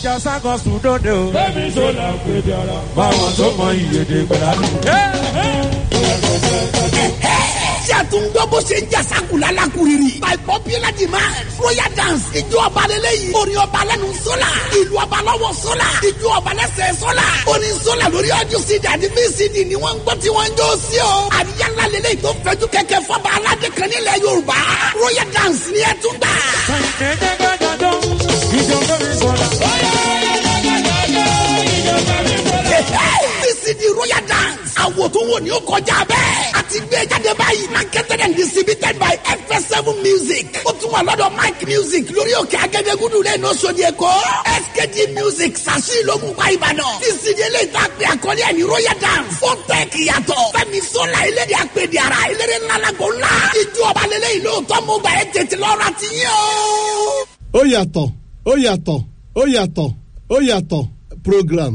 jásá kan sùn dóde o. Bẹ́ẹ̀ni sọ́la péde ara. báwọn tó mọ ìyèdè gbẹ̀rẹ̀ tí a tún gbọ́ bó ṣe ń jà sákùlà lákùrìrì. by popular demand royal dance ijó ọba lélẹ̀ yìí. orin ọba lẹ́nu sọ́la. ìlú ọba lọ́wọ́ sọ́la. ijó ọba lẹ́sẹ̀ sọ́la. orin sọ́la lórí ọjọ́ cd àti vcd ni wọ́n ń gbọ́ tí wọ́n ń jó sí o. àríyá ńlá lélẹ̀ yìí tó fẹ́jú kẹ̀kẹ́ fọba aládé kan nílẹ̀ yorùbá. royal dance ni ẹ tún gbà. vcd royal dance. àwò tó wò ní ó kọjá bẹ́ẹ̀. a ti gbé jáde báyìí. marketed and distributed by fs7 music. ó tún wà lọ́dọ̀ mike music lórí òkè agẹ́dẹ́gúdú lẹ́nu oṣòdì èkó. skg music sàṣì lógun pa ìbàdàn. vcd eléyìí tá a pè àkọlé ẹ̀ ní royal dance. ó tẹ̀ kíyàtọ̀. fẹ́mi sọ́la eléyìí àpèdè ara eléré ńlá lago ńlá. ijó ọba lélẹ́yìn lóòótọ́ mo gbà ẹ́ tètè lọ́ra ti yín o. ó yàtọ̀ ó yàtọ̀ ó yàtọ̀ ó yàtọ̀ program.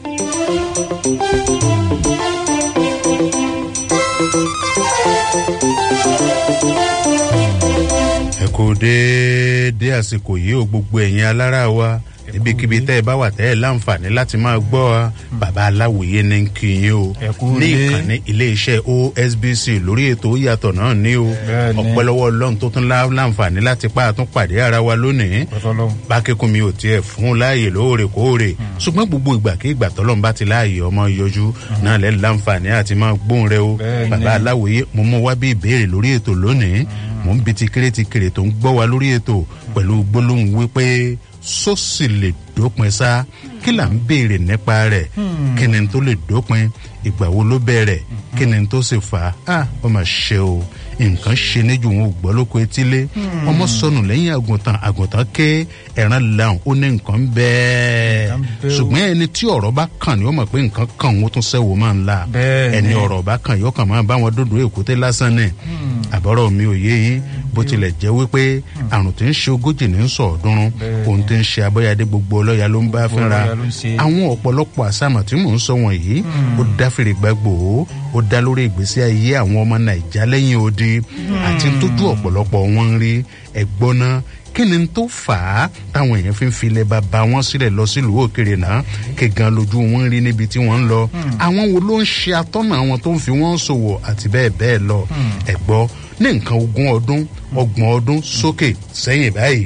ẹ kò déédé àsìkò yìí ó gbogbo ẹ̀yin alára wa ibikíbi tẹ́ ẹ bá wà tẹ́ ẹ láǹfààní láti máa gbọ́ wa bàbá aláwòye ní ń kí yín o Ẹ kú ní lé. ìkànnì iléeṣẹ́ osbc lórí ètò ó yàtọ̀ náà ní o Bẹ́ẹ̀ni. ọ̀pẹ́lọ́wọ́ ọlọ́run tó tún lá- láǹfààní láti pa àtún pàdé ara wa lónìí Ọ̀tọ̀lọ́hún. bákẹ́kùn mi ò tiẹ̀ fún un láàyè lóòrèkóòrè ṣùgbọ́n gbogbo ìgbà kí ìgbà tọ́lọ́run bá ti láàyè ọmọ yọjú náà lẹ́ láǹfààní àti máa gbóhùn rẹ o Bẹ́ẹ̀ni. bàbá aláwòye mo mú wá bí ìbéèrè lórí ètò lónìí mò ń bi ti kéré ti kéré tó ń gbọ́ wa lórí ètò pẹ̀lú gbólóhùn wípé sósì lè dópin sá kí là ń béèrè nípa rẹ̀ kí ni tó lè dópin ìgbà wo ló bẹ̀rẹ̀ kí ni tó sì fà á ah ó mà ṣe o nǹkan ṣe níjù wọn ò gbọ́ lóko etílé ọmọ sọnù lẹ́yìn àgùntàn àgùntàn ké ẹ̀ràn làwọn ó ní nǹkan bẹ́ẹ̀ Nǹkan bẹ́ẹ̀ o. ṣùgbọ́n ẹni tí ọ̀rọ̀ bá kàn ní ó mọ̀ pé nǹkan kàn wọ́n tún sẹ́wọ́ máa ń la Bẹ́ẹ̀ ẹni ni. ọ̀rọ̀ bá kàn yóò kàn máa bá wọn dúdú èkúté lásán ni àbọ̀rọ̀ mi ò yé yín bó tilẹ̀ jẹ́ wípé àrùn tí ń ṣe ogójì ní sọ ọ̀ọ́dúnrún Bẹ́ẹ̀ ohun tí ń ṣe abọ́yadé gbogbo ọlọ́ya ló ń bá fínra ọlọ́ya ló ń ṣe. àwọn ọ̀pọ̀lọpọ̀ àsámọ̀ tí mò ń sọ wọ̀nyí ó dá fèrè gbàgbó ó dá lórí ìgbésí ayé àwọn ọmọ nàìjà lẹ́yìn odi àti tójú ọ̀pọ̀lọpọ̀ wọn ń rí ẹ̀gbọ́n náà kí ni tó fà á táwọn èèyàn fi ń filẹ̀ bàbá wọn sílẹ̀ lọ sílùú òkèrè náà kí gan lójú wọn ń rí níbi tí wọ́n ń lọ àwọn wo ló ń ṣe atọ́nà àwọn tó ń fi wọ́n ṣòwò àti bẹ́ẹ̀ bẹ́ẹ̀ lọ ẹ̀gbọ́ ní nǹkan ogún ọdún ọgbọ̀n ọdún sókè sẹ́yìn báyìí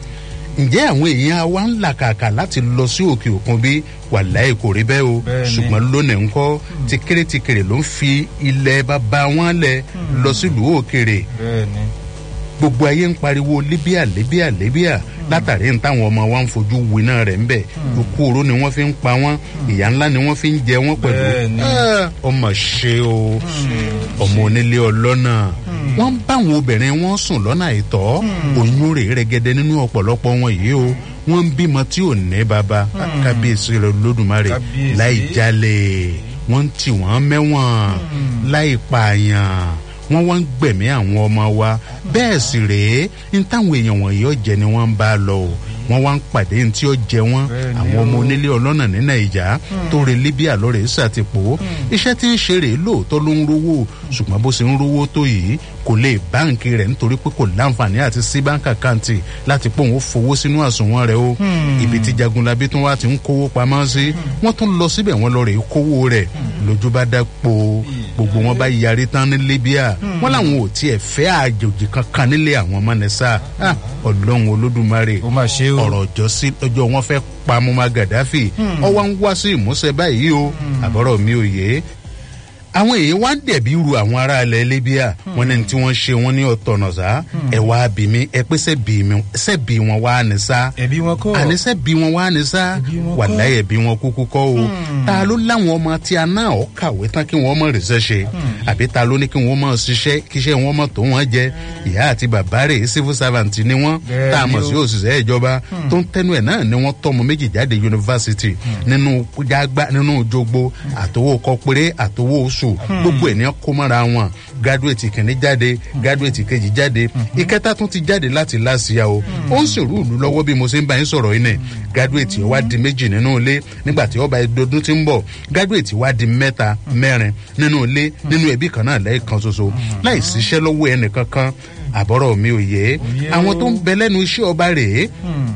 ǹjẹ́ àwọn èèyàn wa ń làkàkà láti lọ sí òkè òkun bí wàláì kò rí bẹ́ẹ̀ o Bẹ́ẹ̀ ni. ṣùgbọ́n lónìí ńkọ́ ti kéré ti kéré ló ń fi ilẹ̀ bàbá wọn lẹ̀ lọ sílùú òkèrè Bẹ́ẹ̀ni. gbogbo ayé ń pariwo libya libya libya látàrí ní táwọn ọmọ wa ń fojú winá rẹ̀ ń bẹ̀ ikú oró ni wọ́n fi ń pa wọ́n ìyá ńlá ni wọ́n fi ń jẹ wọ́n pẹ̀lú Bẹ́ẹ̀ni. Ah, ọmọ ṣe o ọmọ onílé ọlọ́nà wọ́n ń bá àwọn obìnrin wọn sùn lọ́nà àìtọ́ oyún rè rẹ́gẹ́dẹ́ nínú ọ̀pọ̀lọpọ̀ wọn yìí o wọ́n ń bímọ tí ò ní baba kábíyèsí rẹ̀ lódùmarè Kábíyèsí. láì jalè wọ́n ń tì wọ́n mẹ́wọ̀n láì pààyàn wọ́n wá ń gbẹ̀mí àwọn ọmọ wa bẹ́ẹ̀ sì rèé ní táwọn èèyàn wọ̀nyí ọ̀jẹ̀ ni wọ́n ń bá lọ o wọ́n wá ń pàdé ní tí ó jẹ wọ́n Bẹ́ẹ̀ ni àwọn ọmọ o. onílé ọlọ́nà ní nàìjà tó re libya lọ́rẹ̀ ṣàtìpó iṣẹ́ tí ń ṣe rèé lóòótọ́ ló ń rówó ṣùgbọ́n bó ṣe ń rówó tó yìí kò lè báǹkì rẹ̀ nítorí pé kò láǹfààní àti sí báǹkì àkáǹtì láti pé òun ó fowó sínú àsùnwọ̀n rẹ̀ o ibi tí jagunlabi tún wá ti ń kówó pamọ́ sí wọ́n tún lọ síbẹ̀ wọ́n lọ rèé kówó rẹ̀ lójú bá dápò gbogbo wọn bá yarí tán ní libya wọ́n làwọn ò tiẹ̀ fẹ́ àjòjì kankan nílé àwọn mọ́nẹ́sà Ah, ọlọ́run olódùmarè ó mà ṣe o. ọ̀rọ̀ ọjọ́ sí ọjọ́ wọn fẹ́ pa mọ́mọ́ gàdáfì ọwọ́ ń wá sí ìmúṣẹ báyìí o àbọ̀rọ̀ mi ò yé àwọn èèyàn wá ń dẹ̀bi ru àwọn ará ilẹ̀ libya wọn ní tí wọ́n ṣe wọ́n ní ọ̀tọ̀nà sá ẹ wá bí mi ẹ pé sẹ́bi mi sẹ́bi wọn wá ní sá ẹbí wọn kọ́. àní sẹ́bi wọn wá ní sá Ẹbí wọn kọ́. wàláyé ẹbí wọn kúkú kọ́ o ta ló láwọn ọmọ tí a náà ọ kàwé tán kí wọ́n mọ̀ rìṣẹ́ ṣe àbí ta ló ní kí wọ́n mọ̀ ṣiṣẹ́ kíṣẹ́ wọn mọ̀ tó wọ́n jẹ ìyá àti bàbá rẹ̀ civil servant ni wọ́n Bẹ́ẹ̀ tá a mọ̀ ni sí o. òṣìṣẹ́ ìjọba tó ń tẹnu ẹ̀ náà ni wọ́n tọ́mọ méjì jáde yunifásitì nínú jágbá nínú jogbo àtowó kọpẹ́rẹ́ àtowó oṣù gbogbo ẹ̀ ní kó mọ́ra wọn graduate kìíní jáde graduate kejì jáde ìkẹta tún ti jáde láti láṣìá o ó ń sèrú ìlú lọ́wọ́ bí mo ṣe ń bá yín sọ̀rọ̀ yín nẹ̀ graduate ó wá di méjì nínú ilé nígbà tí ọba ẹdọdún ti ń bọ̀ graduate wá di mẹ́ta mẹ́rin nínú ilé nínú ẹbí kan náà lẹ́ẹ̀kan ṣoṣo láì síṣẹ́ lọ́wọ́ ẹnì kankan àbọ̀rọ̀ mi ò yé àwọn tó ń bẹ lẹ́nu iṣẹ́ ọba rèé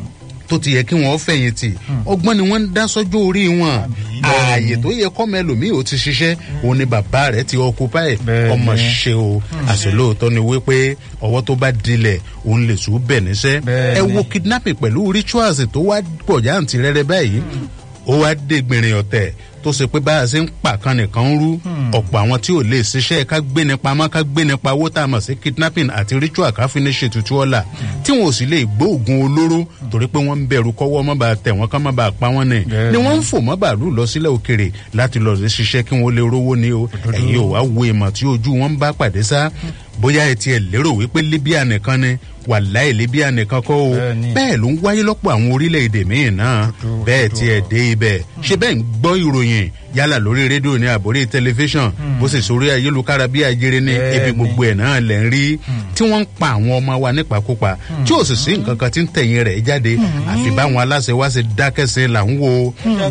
tó ti yẹ kí wọ́n fẹ̀yìntì ọgbọ́n ni wọ́n ń dá sọ́jọ́ orí wọn ààyè tó yẹ kọ́mọ ẹlòmíì ò ti ṣiṣẹ́ òun ni bàbá rẹ̀ ti occupy Bẹ́ẹ̀ni. ọmọ ṣe o àṣelóòótọ́ ni wípé ọwọ́ tó bá dilẹ̀ òun lè sùn bẹ̀ níṣẹ́ Bẹ́ẹ̀ni. ẹ wo kidnapping pẹ̀lú rituals tó wá pọ̀ jáǹtì rẹ́rẹ́ báyìí ó wá dé gbìnrín ọ̀tẹ̀ tó ṣe pé báyà ṣe ń pàkan nìkan ń rú ọ̀pọ̀ àwọn tí ò lè ṣiṣẹ́ ká gbé ní pamọ́ ká gbé ní pawó tá a mọ̀ sí kidnapping àti ritual ká fi ní ṣètùtù ọ̀la tí wọn ò sì lè gbó oògùn olóró torí pé wọ́n ń bẹ̀rù kọ́wọ́ mọ́ bá tẹ̀ wọ́n ká má bàa pa wọ́n ni Bẹ́ẹ̀ni. ni wọ́n ń fò mọ́ bàálù lọ sílẹ̀ òkèrè láti lọ sí ṣiṣẹ́ kí wọ́n lè rówó ni o ẹ̀yin ò wá wo ìmọ̀ tí ojú wọn ń bá pàdé sá bóyá ẹ tiẹ̀ lérò wípé libya nìkan ni wàláì libya nìkan kọ́ o Bẹ́ẹ̀ni. bẹ́ẹ̀ ló ń wáyé lọ́pọ̀ àwọn orílẹ̀-èdè míì náà bẹ́ẹ̀ tiẹ̀ dé ibẹ̀ ṣé bẹ́ẹ̀ ń gbọ́ ìròyìn yálà lórí rédíò ní àbórí tẹlifíṣàn bó sì sórí ayélujára bí ajere ní Bẹ́ẹ̀ni. ebi gbogbo ẹ̀ náà lẹ̀ ń rí tí wọ́n ń pa àwọn ọmọ wa nípakúpa tí ò sì sí nǹkan kan tí ń tẹ̀yìn rẹ̀ jáde àfi báwọn aláṣẹ wá ṣe dákẹ́ sí là ń wo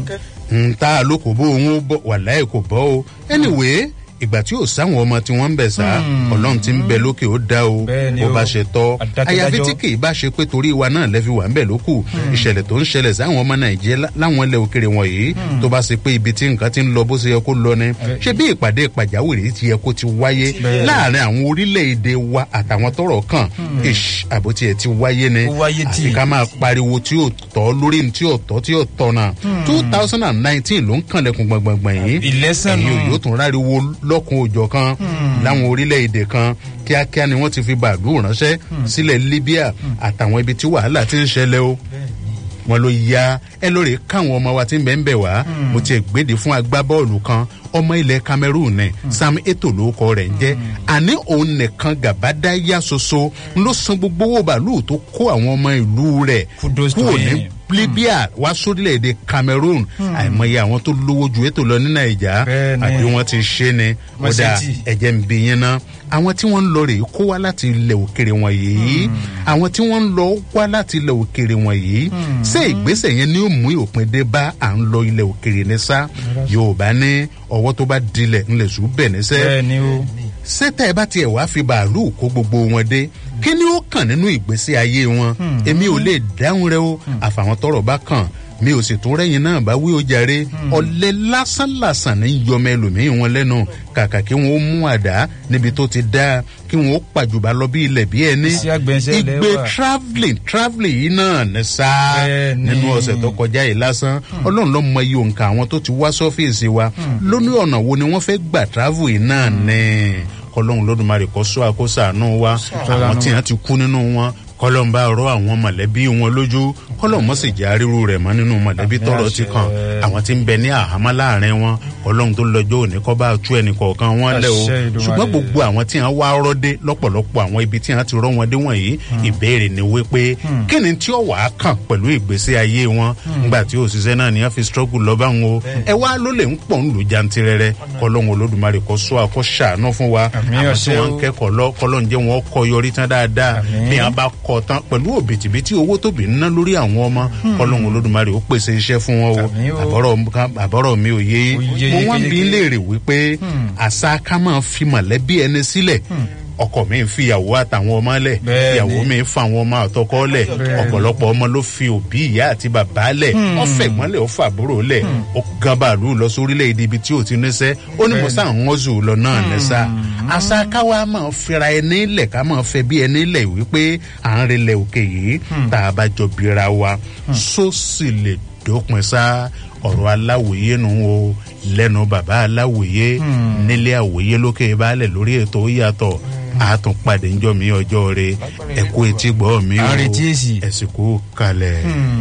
ń tá a ló kò bó òun ó bọ wàláì kò bọ́ o anyway ìgbà tí ò sáwọn ọmọ tí wọ́n ń bẹ̀ sá ọlọ́run ti ń bẹ lókè ó dá o Bẹ́ẹ̀ni bó o. bá ṣe tọ́ Adákẹ́dájọ́. àyàfi tí kì í bá ṣe pé torí wa náà lẹ́fi wà ń bẹ̀ lókù ìṣẹ̀lẹ̀ tó ń ṣẹlẹ̀ sáwọn ọmọ nàìjíríà lá- láwọn ilẹ̀ òkèrè wọ̀nyí tó bá ṣe pé ibi tí nǹkan ti ń lọ bó ṣe yẹ kó lọ ni ṣé bí ìpàdé pàjáwìrì ti yẹ kó ti wáyé láàrin àwọn orílẹ̀-èdè wa àtàwọn tọrọ kàn ish àbótí ẹ̀ ti wáyé ni Ó wáyé tí. àfi ká máa pariwo tí ò tọ́ lórí ní tí ò tọ́ tí ò tọ́ náà two thousand and nineteen ló ń kànlẹ̀kùn gbọ̀ngbọ̀ngbọ̀n yìí Ìlẹ́sẹ̀ ẹ̀yin nù. ò yóò tún ráriwo lọ́kùn òjọ̀ kan láwọn orílẹ̀-èdè kan kíákíá ni wọ́n ti fi bàálù ránṣẹ́ sílẹ̀ libya àtàwọn ibi tí wàhálà ti ń ṣẹlẹ̀ o wọn ló ya ẹ lóore káwọn ọmọ wa ti ń bẹ̀ ń bẹ̀ wá mo ti gbèdé fún agbábọ́ọ̀lù kan ọmọ ilẹ̀ cameroon ní sam eto lórúkọ rẹ̀ ń jẹ́ àní òun nìkan gàbádá yá soso ń ló san gbogbo owó bàálù tó kó àwọn ọmọ ìlú rẹ̀ Kudos to kúrò ní him. libya wá sórílẹ̀-èdè cameroon àìmọye àwọn tó lówó ju ètò lọ ní nàìjà Bẹ́ẹ̀ni. àbí wọ́n ti ṣe ni Wọ́n ṣe ọ̀dà tí. ẹ̀jẹ̀ ń bí yín ná àwọn tí wọ́n ń lọ rèé kó wá láti ilẹ̀ òkèrè wọ̀nyí àwọn tí wọ́n ń lọ wá láti ilẹ̀ òkèrè wọ̀nyí ṣé ìgbésẹ̀ yẹn ni ó mú òpin dé bá à ń lọ ilẹ̀ òkèrè ní sá yorùbá ní ọwọ́ tó bá dilẹ̀ ńlẹ̀ sùn bẹ̀ níṣẹ́ bẹ́ẹ̀ni o. sẹ́tẹ̀ bá tiẹ̀ wá fi bàálù kó gbogbo wọn dé kí ni ó kàn nínú ìgbésí ayé wọn èmi ò lè dáhùn rẹ o àfàwọn tọrọ bá kàn mi ò sì tún rẹ́yìn náà bá wí ó jàre ọ̀lẹ́ lásánlàsàn ní yọmọ ẹlòmíín wọn lẹ́nu kàkà kí wọ́n ó mú àdá níbi tó ti dáa kí wọ́n ó pàjùbà lọ bí ilẹ̀ bí ẹni Iṣẹ́ àgbẹ̀nsẹ̀ ilẹ̀ ìgbé wà. travelling travelling yìí náà ní sáà Bẹ́ẹ̀ni. nínú ọ̀sẹ̀ tó kọjá yìí lásán ọlọ́run ló mọ iye òǹkà àwọn tó ti wá sọ́fíìsì wa lóní ọ̀nà wo ni wọ́n fẹ́ gbà travel yìí náà ní kọlọ́run lódùmarè kọ́ sọ àkóso àánú wa àwọn tí wọ́n ti kú nínú wọn kọlọ́n bá rọ àwọn mọ̀lẹ́bí wọn lójú kọlọ́n mọ̀ sì jẹ́ àríwú rẹ̀ mọ́ nínú mọ̀lẹ́bí Àmì tọrọ ti àṣẹ. kàn àwọn tí ń bẹ ní àhámọ́ láàrin wọn kọlọ́n tó lọ́jọ́ òní kọ́ bá tú ẹnì kọ̀ọ̀kan wọn lẹ́ o Àṣẹ Èdùmàrè. ṣùgbọ́n gbogbo àwọn tí wọ́n wá rọ́ dé lọ́pọ̀lọpọ̀ àwọn ibi tí wọ́n ti rọ́ wọn dé wọ̀nyí ìbéèrè ni wípé kí ni tí ó wà á kàn pẹ̀lú ìgbésí ayé wọn nígbà tí òṣìṣẹ́ náà ni wọ́n fi struggle lọ bá wọn o ẹ wá ló lè ń pọ̀ ń lù jantirẹrẹ kọlọ́n olódùmarè kọ́ sọ àkọ́ ṣàánú fún wa Àmì àwọn tí àṣẹ wọ́n ń o. kẹ́kọ̀ọ́ lọ kọlọ́n jẹ́ wọn kọ́ yọrí tán dáadáa Àmín. bí wọ́n bá kọ́ tán pẹ̀lú òbítíbitì owó tóbi ń ná lórí àwọn ọmọ kọlọ́n olódùmarè ó pèsè iṣẹ́ fún wọn o Àmín o. àbọ̀rọ̀ àbọ̀rọ̀ mi ò yé Ó yé mo wá ń bi yékéyéké. léèrè wípé àṣà ká máa fi mọ̀lẹ́bí ẹni sílẹ̀ ọkọ mi ń fi ìyàwó àtàwọn ọmọ lẹ̀ Bẹ́ẹ̀ni. ìyàwó mi ń fa àwọn ọmọ àtọkọ lẹ̀ Bẹ́ẹ̀ni. ọ̀pọ̀lọpọ̀ ọmọ ló fi òbí ìyá àti bàbá lẹ̀ ọ̀fẹ́ ìmọ̀lẹ̀ ó fàbúrò lẹ̀ ó gan bàálù lọ sórílẹ̀ èdè ibi tí ò ti níṣẹ́ ó ní mo sá ń wọ́zù lọ náà níṣà àṣà káwa máa fira ẹni lẹ̀ ká máa fẹ́ bí ẹni lẹ̀ wípé à ń relẹ̀ òkè yìí tá a bá jọ bira wa só sì lè dópin sá ọ̀rọ̀ aláwòye nù o lẹ́nu bàbá aláwòye nílé àwòye lókè baálẹ̀ lórí ètò ó yàtọ̀ àtúnpadì ńjọ́ mi ọjọ́ rẹ ẹ̀kú etí gbọ́ mi o À ń retí èsì. ẹ̀sìnkú kalẹ̀.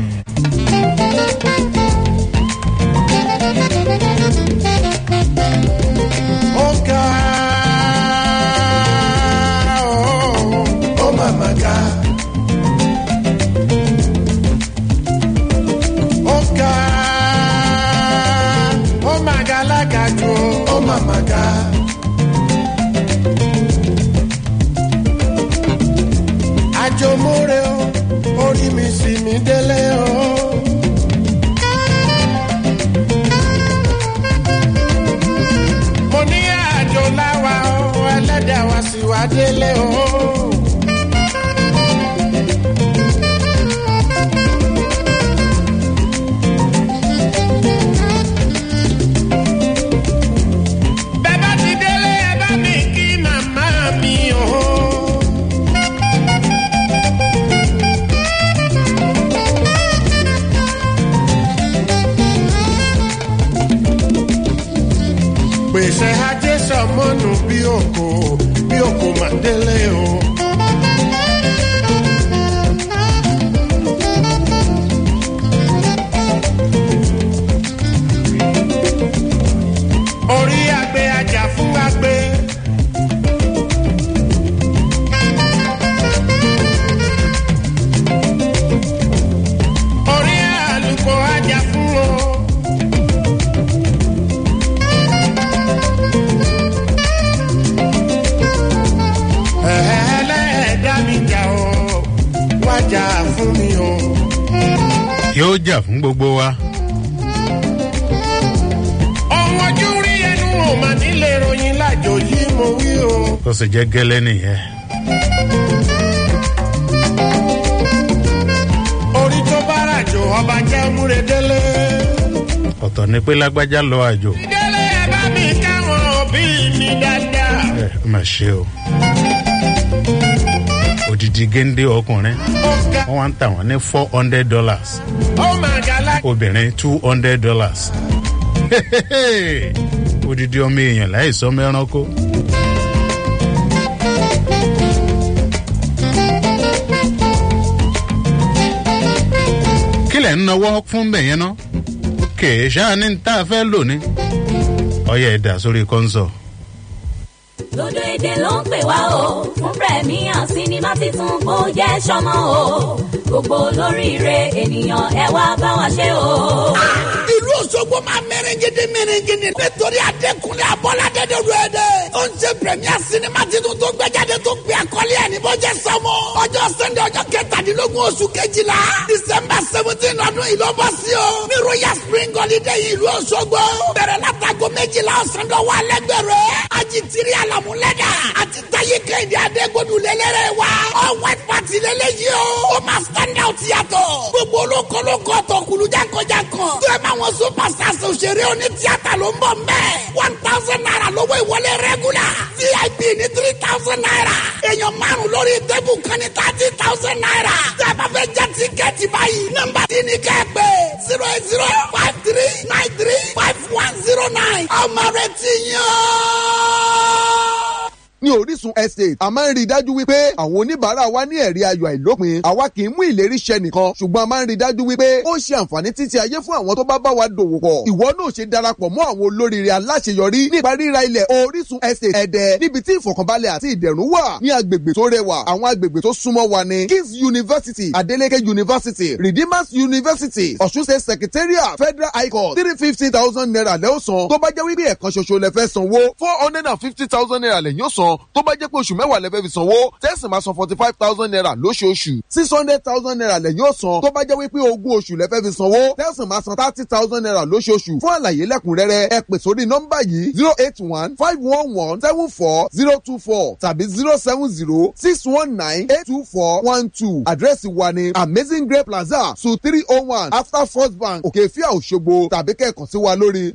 Ọ̀gá ó màmá ga. Ọ̀gá ó màgá lágàjù ó màmá ga. Àjòmóre o, orí mi sì mí délé o. mo ní àjò láwa o ẹlẹ́dàá wa sì wá délé o. pèsè ajé sọmọnù bí òkò bí òkò màdélé o. orí agbe ajá fún agbe. orí àlùkò ajá fún o. ẹlẹ́ẹ̀dá mi jà o wájà fún mi o. yóò jà fún gbogbo wa. ohun ojú rí ẹnu ò mà nílé ròyìn lájò yìí mo wí o. tó sì jẹ́ gẹ́lẹ́ nìyẹn. orí tó bá ràjò ọba jẹ́ múre délé. ọ̀tọ̀ ni pé lágbájá lọ àjò. délé ẹ bá mi káwọn òbí mi dáadáa. ẹ ẹ mà ṣe o. òdìdí géńdé ọkùnrin ó ga wọ́n wá ń tà wọ́n ní four hundred dollars ó mà ga lá. obìnrin two hundred dollars. òdìdí ọmọ èèyàn láì sọ mẹ́ránkó. kílẹ̀ ń nawọ́ fún bẹ̀yẹn ná kèé ṣáà ní tá a fẹ́ lò ní. ọyẹ ẹ̀dà sórí kọ́ńsọ̀. lódò èdè ló ń pè wá o fún premier sinimá titun kó jẹ́ sọmọ o gbogbo olóríire ènìyàn ẹ wá bá wa ṣe o. ìlú òṣogbo máa mẹrẹngẹdẹ mẹrẹngẹdẹ nítorí adẹkùnrin abọ́ládé de ru ẹ dẹ. ó ń ṣe premier sinimá titun tó gbẹjáde tó gbé akọ́lé ẹ̀ ní bọ́jẹ́ sọmọ. ọjọ́ sẹ́ndẹ̀ ọjọ́ kẹtàdínlógún oṣù kejìlá december seventeen ọdún yìí ló bọ́ sí o. ní royal spring holiday ìlú òṣogbo. bẹ̀rẹ̀ látago méjìlá ọ̀sán dọ̀wọ́ alẹ́gbẹ̀rẹ̀. ajitiri alamulẹ́dà àti taye kẹ́hìndé adégbòdù lélẹ́rẹ̀ wa. all white party lélẹ́yìí o. ó máa stand out yàtọ̀. gbogbo olókolókó tọkùlù jankan-jankan. tó ẹ máa wọn superstars òṣèré oní tíátà ló ń bọ̀ mbẹ́. one thousand naira lówó ìwọlé regular. vip ní three thousand naira. èèyàn márùn lórí tébù kan ní thirty thousand naira. tẹ́ ẹ bá fẹ́ jẹ́ tíkẹ́ẹ̀tì báyìí. nọ́mbà tí ní kẹ́ ẹ pé zero eight zero five three nine three five one zero nine. ọmọ rẹ ti yàn ní orísun estate a máa ń rí i dájú wípé àwọn oníbàárà wa ní ẹ̀rí ayọ̀ àìlópin àwa kì í mú ìlérí ṣẹ nìkan ṣùgbọ́n a máa ń rí i dájú wípé ó ṣe àǹfààní títí ayé fún àwọn tó bá bá wa dòwò pọ̀ ìwọ náà ṣe darapọ̀ mọ́ àwọn olóríire aláṣeyọrí nípa ríra ilẹ̀ orísun estate ẹ̀dẹ̀ níbi tí ìfọ̀kànbalẹ̀ àti ìdẹ̀rùn wà ní agbègbè tó rẹwà àwọn agbègbè tó súnmọ́ wa ní kings university adeleke university redeemers university ọ̀ṣun state secretariat federal high court three fifty thousand naira lẹ́ọ̀sán tó bá jẹ́ wípé ẹ̀kan ṣoṣo lẹ fẹ́ sanwó four hundred and fifty thousand naira lẹ́yìn ó san tó bá jẹ́ pé oṣù mẹ́wàá lẹ fẹ́ fi sanwó tẹ́sí máa san forty five thousand naira lóṣooṣù six hundred thousand naira lẹ́yìn ó san tó bá jẹ́ wípé ogún oṣù lẹ fẹ́ fi sanwó tẹ́sí máa san thirty thousand naira lóṣooṣù fún àlàyé lẹ́kùnrẹ́rẹ́ ẹ pè sórí nọ́mbà yìí zero eight one five one one seven four zero two four tàbí zero seven zero six one nine eight two four one two àdírẹ́sì wa ni amazing grape plaza su three oh one after first bank òkèfíà òṣogbo tàbí kẹ́ẹ̀kan sí wa lórí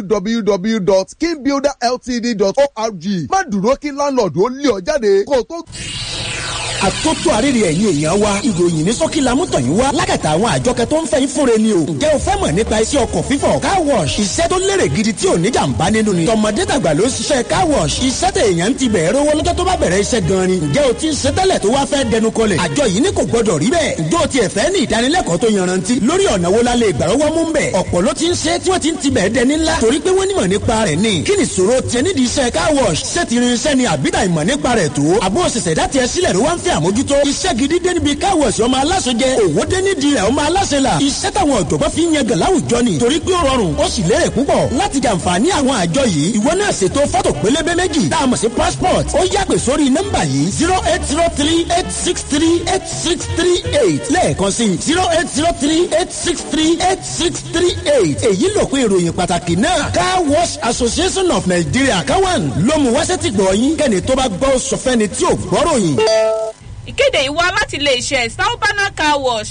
www.kingbuilderltd.org má dúró kí láńlọ́ọ̀dù ó lé ọ jáde kó o tó àtótó àríri ẹ̀yin èèyàn wa ìròyìn ní sọ́kí lamútọ̀ yín wá lákàtà àwọn àjọkẹ́ tó ń fẹ́ yín fúnre ni o. ǹjẹ́ o fẹ́ mọ̀ nípa iṣẹ́ ọkọ̀ fífọ̀ car wash iṣẹ́ tó lérè gidi tí ò ní jàǹbá nínú ni. tọmọdé tàgbà ló ń ṣiṣẹ́ car wash iṣẹ́ tẹ èèyàn ti bẹ̀rẹ̀ owó lọ́jọ́ tó bá bẹ̀rẹ̀ iṣẹ́ gan ni. ǹjẹ́ o ti ń ṣe tẹ́lẹ̀ tó wá fẹ́ dẹnu kọlẹ̀. àjọ yìí ní kò gbọdọ̀ rí bẹ́ẹ̀. ǹjẹ́ o tiẹ̀ fẹ́ ní ìdánilẹ́kọ̀ọ́ tó yanrantí lórí ọ̀nà wo la lè gbàrọ́wọ́ mú bẹ̀. ọ̀pọ̀ ló ti ń ṣe tí wọ́n ti ń tibẹ̀ dẹni ńlá torí pé wọ́n nímọ̀ nípa rẹ̀ ni. kí ni ìṣòro tiẹ̀ nídìí iṣẹ́ car wash ṣé ti rin iṣẹ́ ni àbídà ìmọ̀ nípa rẹ̀ tó. àbó òṣìṣẹ́ dá tiẹ̀ sílẹ̀ ló wá ń fẹ́ àmójútó. iṣẹ́ gidi dé níbi car wash ọmọ aláṣẹ jẹ òwò dé nídìí rẹ̀ ọmọ aláṣẹ là. iṣẹ́ táwọn ọ̀jọ̀gbọ́n fi ń yan gàn láwùjọ ni torí pé ó rọrùn ó sì lérè púpọ̀ láti jàǹfààní àwọn àjọ yìí ìwọ náà ṣètò fọ́tò pélébé méjì tá a mọ̀ sí passport ó yàgbé sórí nọ́mbà yìí zero eight zero three eight six three eight six three eight lẹ́ẹ̀kan sí zero eight zero three eight six three eight six three eight èyí ló pé ìròyìn pàtàkì náà car wash association of nigeria káwọn ló mú wáṣẹ́ ti gbọ̀ yín kẹ́ni tó bá gbọ́ sọfẹ́ni tí ò gbọ́ròyìn. ìkéde yìí wá láti ilé iṣẹ́ Salbana car wash.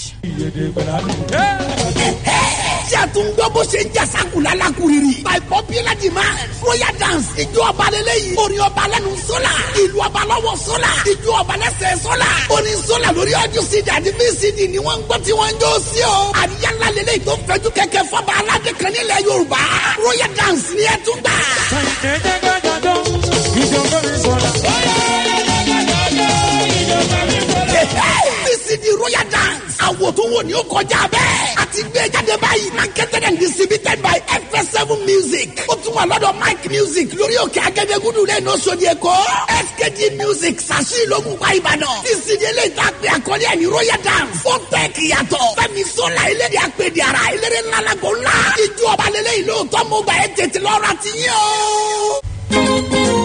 tí a tún gbọ́ bó ṣe ń jà sákùlà lákùrìrì. by popular demand royal dance ijó ọba lélẹ́yìí orin ọba lẹ́nu sólà ìlú ọba lọ́wọ́ sólà ijó ọba lẹ́sẹ̀ sólà orin sólà lórí ọdún cd àti vcd ni wọ́n ń gbọ́ tí wọ́n ń jó sí o. àríyá ńlá lélẹ́yìí tó fẹ́jú kẹ̀kẹ́ fọba aládé kan nílẹ̀ yorùbá royal dance ni ẹ tún gbà. bcd royal dance àwò tó wò ní ó kọjá bẹ́ẹ̀ àti gbé jáde báyìí marketed and distributed by fs7 music ó tún wà lọ́dọ̀ mike music lórí òkè agẹ́dẹ́gúdú lẹ́nu oṣòdì èkó skg music sàṣì ìlógún pa ìbàdàn bcd eléyìí tá a pè àkọlé ẹ̀ ní royal dance ó tẹ̀ kíyàtọ̀ fẹ́mi sọ́la eléyìí àpèdè ara eléré ńlá lágbo ńlá ìjọ ọba lélẹ́yìí lóòótọ́ mo gbà ẹ́ tètè lọ́ra ti yín o.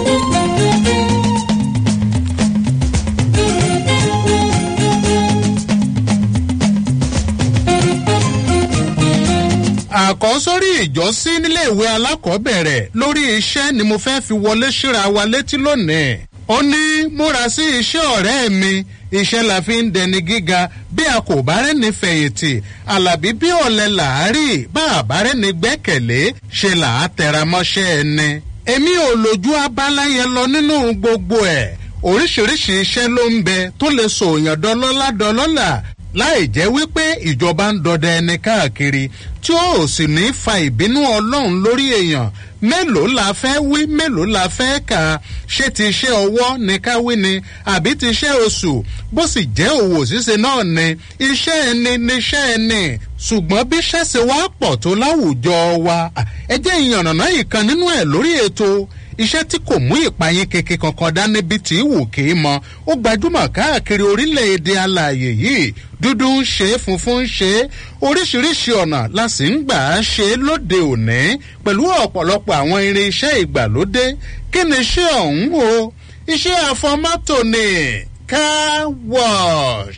àkọ́sórí ìjọsí níléèwé alákọ̀ọ́bẹ̀rẹ̀ lórí iṣẹ́ ni mo fẹ́ fi wọlé síra wa létí lónìí. ó ní múra sí iṣẹ́ ọ̀rẹ́ mi iṣẹ́ la fi ń dẹni gíga bí a kò bá rẹ́ni fẹ̀yìntì àlàbí bí ọ̀lẹ́ làárì bá a bá rẹ́ni gbẹ́kẹ̀lé ṣe là á tẹra mọ́ṣẹ́ ẹni. èmi ò lójú abala yẹn lọ nínú gbogbo ẹ̀ oríṣiríṣi iṣẹ́ ló ń bẹ tó lè sòyàn dọlọ́lá dọlọ́là láì jẹ́ wípé ìjọba ń dọdẹ ẹni káàkiri tí ó sì ní fa ìbínú ọlọ́run lórí èèyàn mélòó la fẹ́ wí mélòó la fẹ́ kà á ṣé ti iṣẹ́ ọwọ́ ní ká wí ni àbí ti iṣẹ́ oṣù bó sì jẹ́ òwò ṣíṣe náà ni iṣẹ́ ẹni níṣẹ́ ẹni ṣùgbọ́n bí ṣẹ́ṣe wá pọ̀ tó láwùjọ wa ẹ jẹ́ ìyànnàná ìkan nínú ẹ̀ lórí ètò iṣẹ́ tí kò mú ìpayín keke kankan dání bí tí wù kí mọ ó gbajúmọ̀ káàkiri orílẹ̀-èdè alààyè yìí dúdú ń ṣe é funfun ń ṣe é oríṣiríṣi ọ̀nà la sì ń gbà á ṣe é lóde òní pẹ̀lú ọ̀pọ̀lọpọ̀ àwọn irinṣẹ́ ìgbàlódé kí ni iṣẹ́ ọ̀hún o iṣẹ́ àfọmọ́tò ni car wash.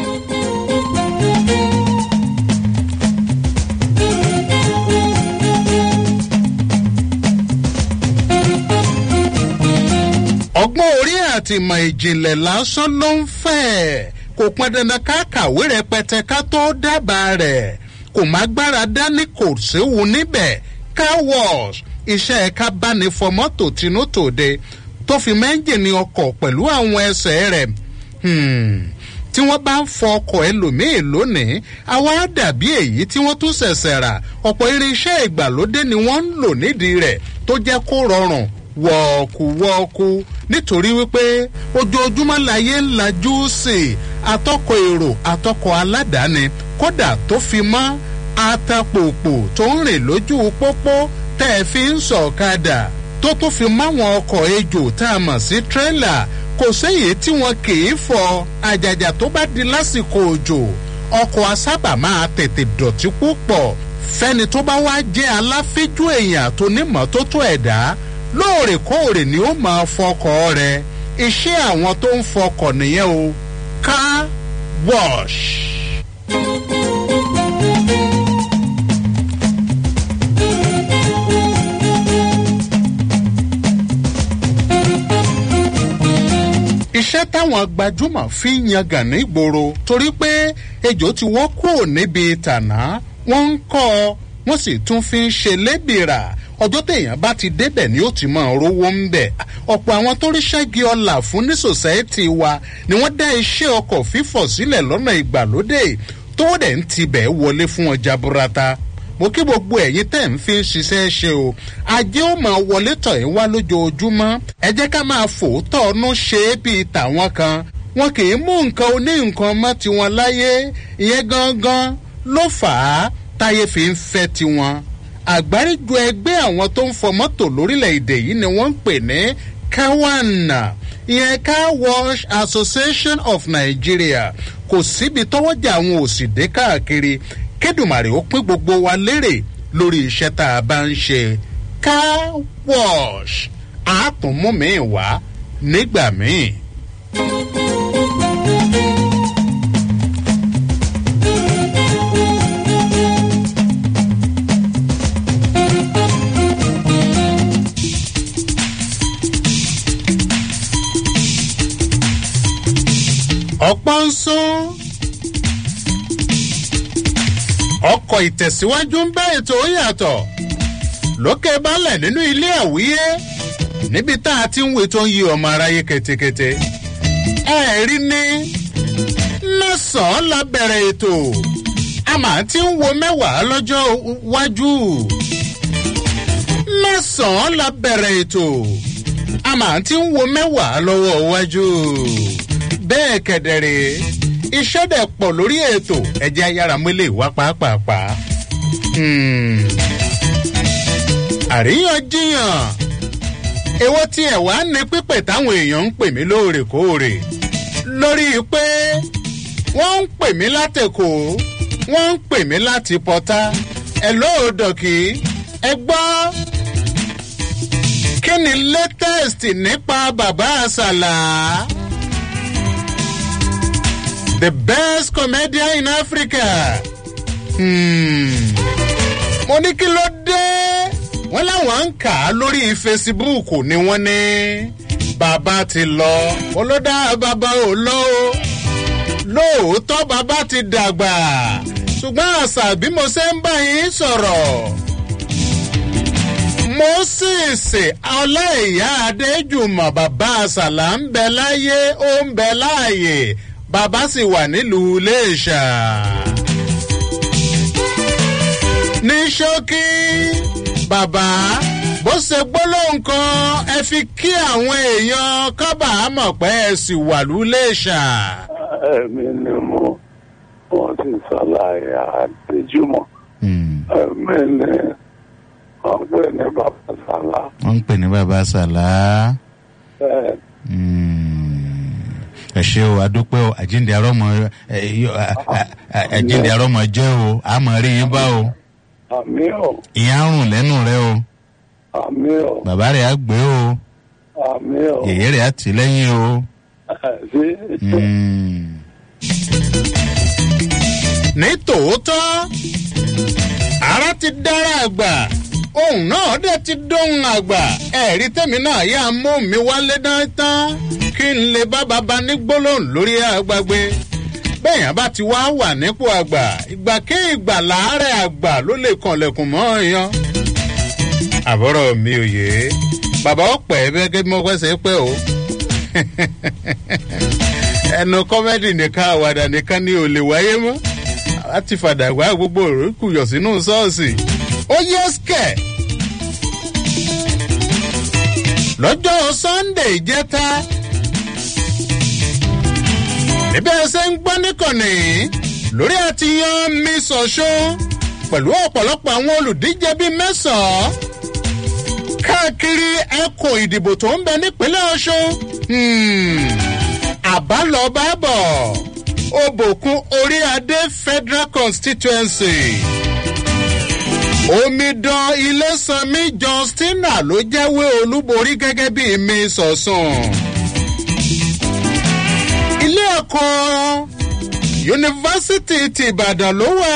ọgbọ́n orí àti ìmọ̀ ìjìnlẹ̀ lásán ló ń fẹ́ kò pọn dandan ká kàwé rẹpẹtẹ ká tó dábàá rẹ̀ kò má gbára dání kò séwu níbẹ̀ car wash iṣẹ́ ẹ̀ka báni fọ mọ́tò tinútòde tó fi mẹ́ńjìnì ọkọ̀ pẹ̀lú àwọn ẹsẹ̀ rẹ̀ tí wọ́n bá ń fọ ọkọ̀ ẹlòmíì lónìí àwa dàbí èyí tí wọ́n tún ṣẹ̀ṣẹ̀ rà ọ̀pọ̀ irinṣẹ́ ìgbàlódé ni wọ́n ń lò nídìí rẹ̀ tó jẹ́ kó rọrùn wọ̀ọ̀kùwọ̀ọ̀kù nítorí wípé ojoojúmọ́ láyé ń lajú sí i atọ́kọ̀ èrò atọ́kọ̀ aládàáni kódà tó fi mọ́ atapòpò tó ń rìn lójú pópó tẹ́ ẹ fi ń sọ̀kadà tó tún fi máwọn ọkọ̀ ejò tá a mọ̀ sí tírélà kò séyìí tí wọn kì í fọ àjàjà tó bá di lásìkò òjò ọkọ̀ asábà máa tètè dọ̀tí púpọ̀ fẹ́ni tó bá wá jẹ́ aláfíjú èèyàn tó nímọ̀tótó ẹ̀dá lóòrèkóòrè ni ó máa fọkọ̀ rẹ̀ iṣẹ́ àwọn tó ń fọkọ̀ nìyẹn o car wash. iṣẹ́ táwọn gbajúmọ̀ fi ń yangàn nígboro torí pé ejò ti wọ́ kúrò níbi tànà wọ́n ń kọ́ ọ wọ́n sì tún fi ń ṣe lébìrà ọjọ́ téèyàn bá ti débẹ̀ ni ó ti máa rówó ń bẹ̀ ọ̀pọ̀ àwọn tó ríṣẹ́ gi ọlà fún ní sòsáìtì wa ni wọ́n dá iṣẹ́ ọkọ̀ fífọ̀ sílẹ̀ lọ́nà ìgbàlódé tó dẹ̀ ń tibẹ̀ wọlé fún ọjà burata mo kí gbogbo ẹ̀yin tẹ̀ ń fi ń ṣiṣẹ́ ṣe o ajé ó máa wọlé tọ̀ yín wá lójoojúmọ́ ẹ jẹ́ ká máa fòótọ́ ọ̀nù ṣe é bíi tàwọn kan wọn kì í mú nǹkan oní nǹkan mọ́ tiwọn láyé ìyẹn gangan ló fà á táyé fi ń fẹ́ tiwọn àgbáríjọ ẹgbẹ́ àwọn tó ń fọ mọ́tò lórílẹ̀‐èdè yìí ni wọ́n ń pè ní kawana ìyẹn car wash association of nigeria kò síbi tọ́wọ́jà àwọn òsì dé káàkiri kédùmàrè ó pín gbogbo wa lérè lórí iṣẹ́ tá a bá ń ṣe car wash àátúnmú mi wá nígbà míì. ọ̀pọ̀ ń sún ọkọ̀ ìtẹ̀síwájú ń bá ètò yàtọ̀ lókè balẹ̀ nínú ilé àwíyé níbi tá a ti ń wé tó ń yí ọmọ aráyé ketekete ẹ rí ní lọ́sàn-án la bẹ̀rẹ̀ ètò a máa ti ń wo mẹ́wàá lọ́jọ́ wájú mẹ́sàn-án la bẹ̀rẹ̀ ètò a máa ti ń wo mẹ́wàá lọ́wọ́ wájú bẹ́ẹ̀ kẹ̀dẹ̀rẹ̀ iṣẹ́ dẹ̀ pọ̀ lórí ètò ẹ̀jẹ̀ ayára mọ́lẹ̀ wá pàápàá. Hmm. àríyànjiyàn èwo tí ẹ̀ wá ní pípẹ́ táwọn èèyàn ń pè mí lóòrèkóòrè lórí pé wọ́n ń pè mí látẹ̀kọ́ wọ́n ń pè mí láti pọ́tá ẹ̀ lóòdọ̀kì ẹ gbọ́ kí ni latest nípa bàbá àṣàlà the best comedian in africa hmm. mo ní kí ló dé wọ́n láwọn ń kà á lórí facebook ni wọ́n ní bàbá ti lọ olódà bàbá ò lọ o lóòótọ́ bàbá ti dàgbà ṣùgbọ́n àṣà bí mo ṣe ń bá yín sọ̀rọ̀ moses ọláìyá adéjùmọ̀ bàbá àṣàlà ń bẹ láyé ó ń bẹ láàyè bàbá sì wà nílùú iléṣà. ní ṣókí bàbá bó ṣe gbólóhùn kan ẹ fi kí àwọn èèyàn kábàámọ̀ pé ẹ sì wà lúléṣà. ẹ̀mí ni mo wọ́n ti ṣàlàyé àdéjúmọ̀ ẹ̀mí ni wọ́n pè ní bàbá sàlá. wọ́n ń pè ní bàbá sàlá. bẹ́ẹ̀ ẹ ṣe o adúpẹ́ o àjíǹde arọ́mọ àjíǹde arọ́mọ jẹ́ o àmọ́ rí yín bá o àmì ò ìyá ń rùn lẹ́nu rẹ o àmì ò bàbá rẹ̀ á gbé o àmì ò yèyé rẹ̀ á tì lẹ́yìn o. sí Mm. ní tòótọ́ ara ti dára àgbà ohun náà dẹ̀ ti dóhun àgbà ẹ̀rí tèmi náà yá mú mi wálé dáńtán kí n lè bá baba ní gbólóhùn lórí àgbàgbé bẹ́ẹ̀yàn bá ti wá wà nípò àgbà ìgbà kí ìgbà láàárẹ̀ àgbà ló lè kànlẹ̀kùn mọ́ èèyàn. àbúrò mi ò yé bàbá ọ̀pẹ̀ gẹ́gẹ́ bí mo fẹ́ ṣe pé o ẹnu kọ́mẹ́dì nìkan àwàdà nìkan ni ò lè wáyé mọ́ láti fàdà wá gbogbo òrókù yọ̀ sínú ṣọ́ọ̀ṣì ó yẹ skẹ̀. lọ́jọ́ sunday jẹ́ta níbẹ̀ ṣe ń gbọ́ níkànnì lórí àti yan miss ọ̀ṣun pẹ̀lú ọ̀pọ̀lọpọ̀ àwọn olùdíje bíi mẹ́sàn-án káàkiri ẹkùn ìdìbò tó ń bẹ nípínlẹ̀ ọ̀ṣun àbálọ̀bábọ̀ òbòkun orí adé federal constituency omidan ilésanmi justina ló jẹ́wé olúborí gẹ́gẹ́ bí mi sọ̀sùn. ilé ẹ̀kọ́ yunifásitì ti ìbàdàn ló wà.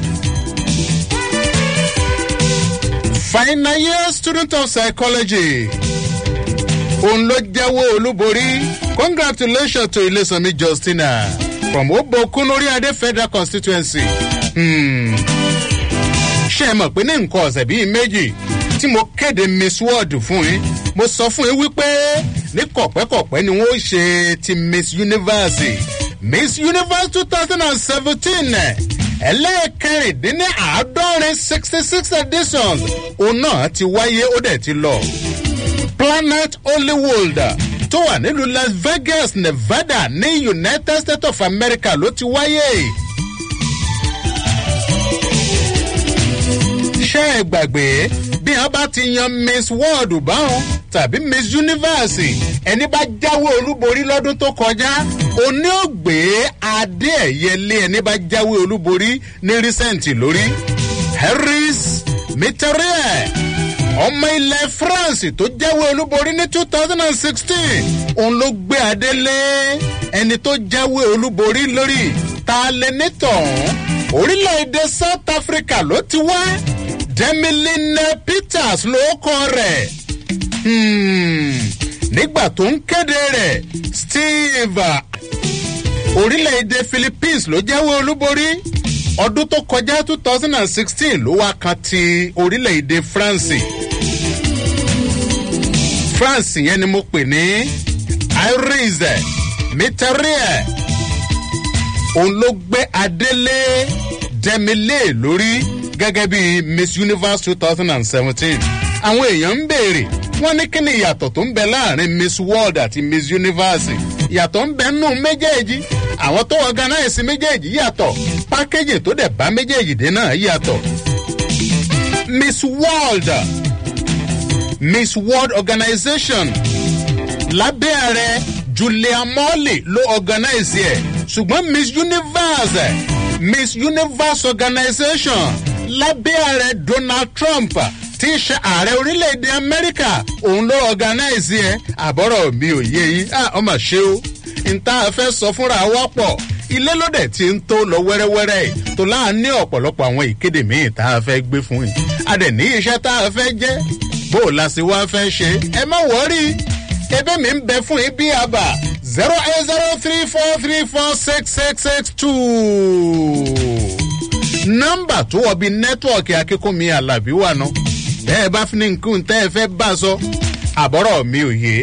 final year student of psychology òun ló jẹ́wọ́ olúborí congratulations to ilésanmi justina from obokun orí adé federal constituency. Hmm ṣe mọ̀ pé ní nǹkan ọ̀sẹ̀ bíi méjì tí mo kéde miss world fún yín mo sọ fún yín wípé ní kọ̀pẹ́kọ̀pẹ́ ni wọ́n ṣe ti miss universe miss universe two thousand and seventeen ẹlẹ́ẹ̀kẹrìndínní àádọ́rin sixty six editions òun náà ti wáyé ó dẹ̀ ti lọ planet hollywood tó wà nílùú las vegas nevada ní united states of america ló ti wáyé. ṣe é gbàgbé bí wọn bá ti yan miss world báwọn tàbí miss universe ẹni bá jáwé olúborí lọ́dún tó kọjá oní ògbé adé ẹ̀yẹlé ẹni bá jáwé olúborí ní recent lórí harris mitterrand ọmọ ilẹ̀ france tó jáwé olúborí ní two thousand and sixteen òun ló gbé adé lé ẹni tó jáwé olúborí lórí ta lè nítọ̀hún orílẹ̀-èdè south africa ló ti wá demiline peters ló kọ rẹ̀ nígbà tó ń kéde rẹ̀ steve orílẹ̀-èdè philippines ló jẹ́wọ́ olúborí ọdún tó kọjá two thousand and sixteen ló wá kan ti orílẹ̀-èdè france france yẹn ni mo pè ní iris mitterrand òun ló gbé adélé dẹ́milé lórí gẹ́gẹ́ bí miss universe two thousand and seventeen àwọn èèyàn ń béèrè wọ́n ní kí ni ìyàtọ̀ tó ń bẹ láàrin miss world àti miss universe ìyàtọ̀ ń bẹ nù méjèèjì àwọn tó organize méjèèjì yàtọ̀ pákéjì tó dẹ̀ bá méjèèjì dé náà yàtọ̀ miss world miss world organization lábẹ́ ààrẹ julia morley ló organize ẹ̀ ṣùgbọ́n miss universe miss universe organization lábẹ́ ààrẹ donald trump tí í ṣe ààrẹ orílẹ̀-èdè amẹ́ríkà òun ló organize ẹ̀ àbọ̀rọ̀ mi ò yé yín ọmọ ṣé o n tá a fẹ́ sọ fúnra wa pọ̀ ilé lóde tí ń tó lọ wẹ́rẹ́wẹ́rẹ́ tó láà ní ọ̀pọ̀lọpọ̀ àwọn ìkéde míì tá a fẹ́ gbé fún yín a dẹ̀ ní iṣẹ́ tá a fẹ́ jẹ́ bó o la sì wá fẹ́ ṣe ẹ má wọ́rí ebe mi ń bẹ fún yín bí àbá zero eight zero three four three four six six six two nọ́mbà tó wọ bí nẹ́tíwọ̀kì akínkùnmí alábí wà ná bẹ́ẹ̀ bá fi ní nǹkan tẹ́ ẹ fẹ́ bá a sọ àbọ̀rọ̀ mi ò yé